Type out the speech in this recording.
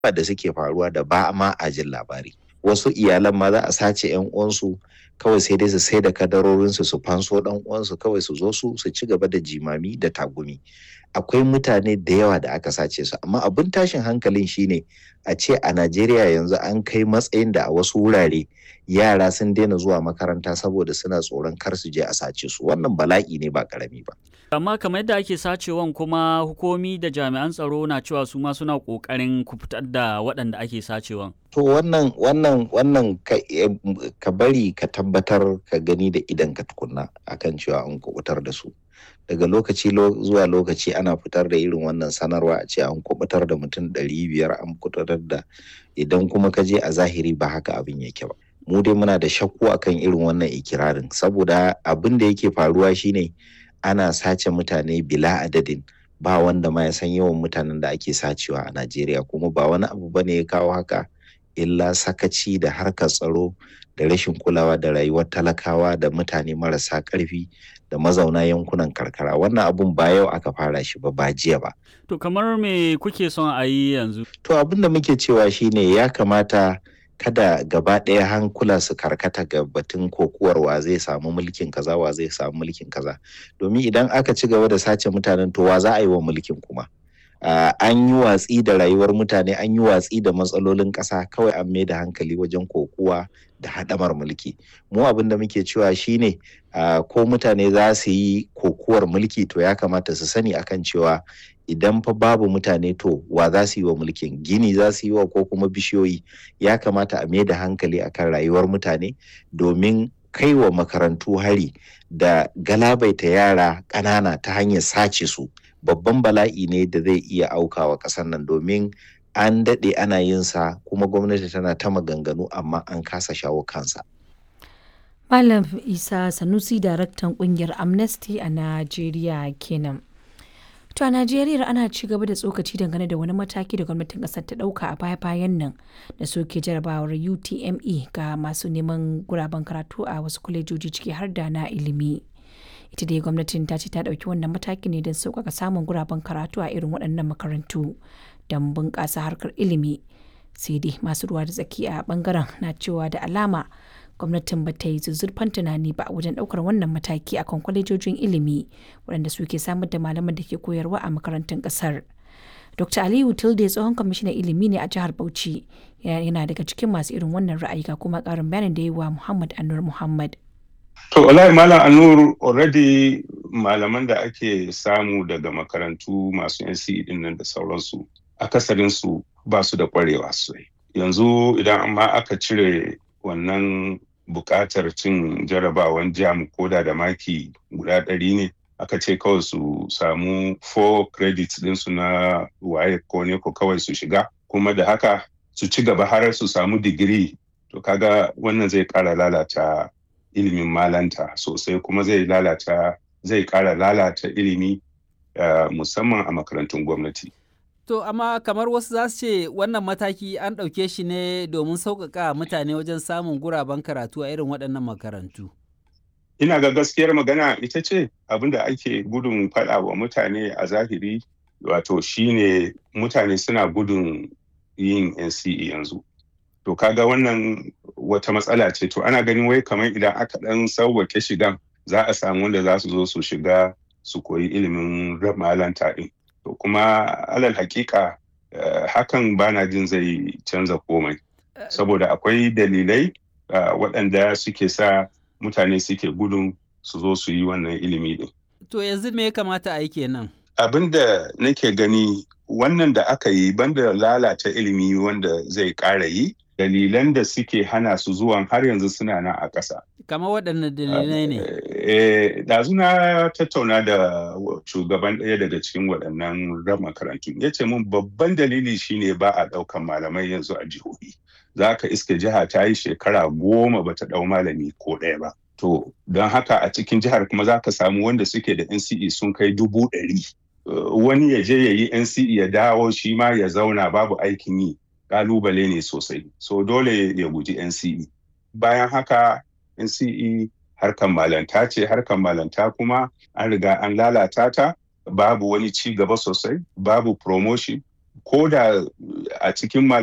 da suke faruwa da ba ma a jin labari wasu iyalan ma za a sace yan uwansu kawai sai dai su sai da kadarorinsu su fanso dan uwansu kawai su zo su su ci gaba da jimami da tagumi akwai mutane da yawa da aka sace su amma abin tashin hankalin shine a ce a Najeriya yanzu an kai matsayin da a wasu wurare yara sun daina zuwa makaranta saboda suna tsoron kar su je a sace su wannan bala'i ne ba karami ba amma kamar yadda ake sacewan kuma hukumi da jami'an tsaro na cewa su ma suna kokarin ku fitar da waɗanda ake sacewan to wannan wannan wannan ka, ka bari ka tabbatar ka gani da idan ka tukunna akan cewa an kubutar da su daga lokaci zuwa lokaci ana fitar da irin wannan sanarwa a ce an kubutar da mutum ɗari biyar an kubutar da idan kuma ka je a zahiri ba haka abin yake ba mu dai muna da shakku akan irin wannan ikirarin saboda abin da yake faruwa shine ana sace mutane bila adadin ba wanda ma ya san yawan mutanen da ake sacewa a Najeriya kuma ba wani abu bane ya kawo haka illa sakaci da harkar tsaro da rashin kulawa da rayuwar talakawa da mutane marasa ƙarfi da mazauna yankunan karkara wannan abun ba yau aka fara shi ba ba jiya ba to kamar me kuke son a yi yanzu to abin da muke cewa shine ya kamata kada gaba ɗaya hankula su karkata ga batun kokuwar wa zai samu mulkin kaza wa zai samu mulkin kaza domin idan aka ci gaba da sace mutanen to wa za a yi wa mulkin kuma Uh, an yi watsi da rayuwar mutane an yi watsi da matsalolin ƙasa kawai an mai da hankali wajen kokuwa da haɗamar mulki mu abin da muke cewa shine uh, ko mutane za su yi kokuwar mulki to ya kamata su sani akan cewa idan fa babu mutane to wa za su yi wa mulkin gini za su yi wa ko kuma bishiyoyi ya kamata a mai da hankali akan rayuwar mutane domin kai wa makarantu hari da galabaita yara ƙanana ta hanyar sace su babban bala'i ne da zai iya aukawa ƙasar nan domin an daɗe ana yin sa kuma gwamnati tana ta maganganu amma an kasa shawo kansa. Malam Isa Sanusi daraktan ƙungiyar Amnesty a Najeriya kenan. To a Najeriya ana ci gaba da tsokaci dangane da wani mataki da gwamnatin ƙasar ta ɗauka a baya-bayan nan da soke jarabawar UTME ga masu neman guraben karatu a wasu kwalejoji ciki har da na ilimi. ita dai gwamnatin ta ce ta ɗauki wannan mataki ne don sauƙaƙa samun guraben karatu a irin waɗannan makarantu don bunƙasa harkar ilimi sai dai masu ruwa da tsaki a ɓangaren na cewa da alama gwamnatin ba ta yi zuzzurfan tunani ba wajen ɗaukar wannan mataki akan kwalejojin ilimi waɗanda suke samar da malaman da ke koyarwa a makarantun ƙasar. Dr. Aliyu Tilde tsohon kwamishinan ilimi ne a jihar Bauchi yana daga cikin masu irin wannan ra'ayi ga kuma ƙarin bayanin da yi wa Muhammad Anur Muhammad. To, wallahi Malam Anur already malaman da ake samu daga makarantu masu NCE din nan da sauransu, akasarinsu ba su da kwarewa sosai. Yanzu idan amma aka cire wannan buƙatar cin jarabawan jam koda da maki guda ɗari ne, aka ce kawai su samu 4 credits ɗinsu na waye ko ne ko kawai su shiga, kuma da haka su ci gaba har su samu digiri. To, kaga wannan zai ƙara lalata ilimin malanta sosai kuma zai lalata zai kara lalata ilimi uh, musamman a makarantun gwamnati. To amma kamar wasu za su ce wannan mataki an ɗauke shi ne domin sauƙaƙa mutane wajen samun guraben karatu a irin waɗannan makarantu. Ina ga gaskiyar magana ita ce abin da ake gudun faɗa wa mutane a zahiri wato shine mutane suna gudun yin NCE yanzu. To kaga wannan wata matsala ce to ana ganin wai kamar idan aka dan sauwake shigan za a samu wanda za su zo su shiga su koyi ilimin malanta din. To kuma alal hakika uh, hakan bana jin zai canza komai. Saboda akwai dalilai uh, waɗanda suke sa mutane suke gudun su zo su yi wannan ilimi din. To yanzu me ya kamata a yi kenan? Abin da nake gani wannan da aka yi banda lalata ilimi wanda zai ƙara yi dalilan da suke hana su zuwan har yanzu suna nan a ƙasa. Kama waɗanne dalilai ne? Ɗazu na tattauna da shugaban ɗaya daga cikin waɗannan ran makarantu. Ya ce min babban dalili shine ba a ɗaukan malamai yanzu a jihohi. Za ka iske jiha ta yi shekara goma ba ta ɗau malami ko ɗaya ba. To, don haka a cikin jihar kuma za ka samu wanda suke da NCE sun kai dubu ɗari. Wani ya je ya yi NCE ya dawo shi ma ya zauna babu aikin yi. kalubale ne sosai so dole ya guji NCE bayan haka NCE harkan malanta ce harkan malanta kuma an riga an lalata ta babu wani ci gaba sosai babu promotion ko da a cikin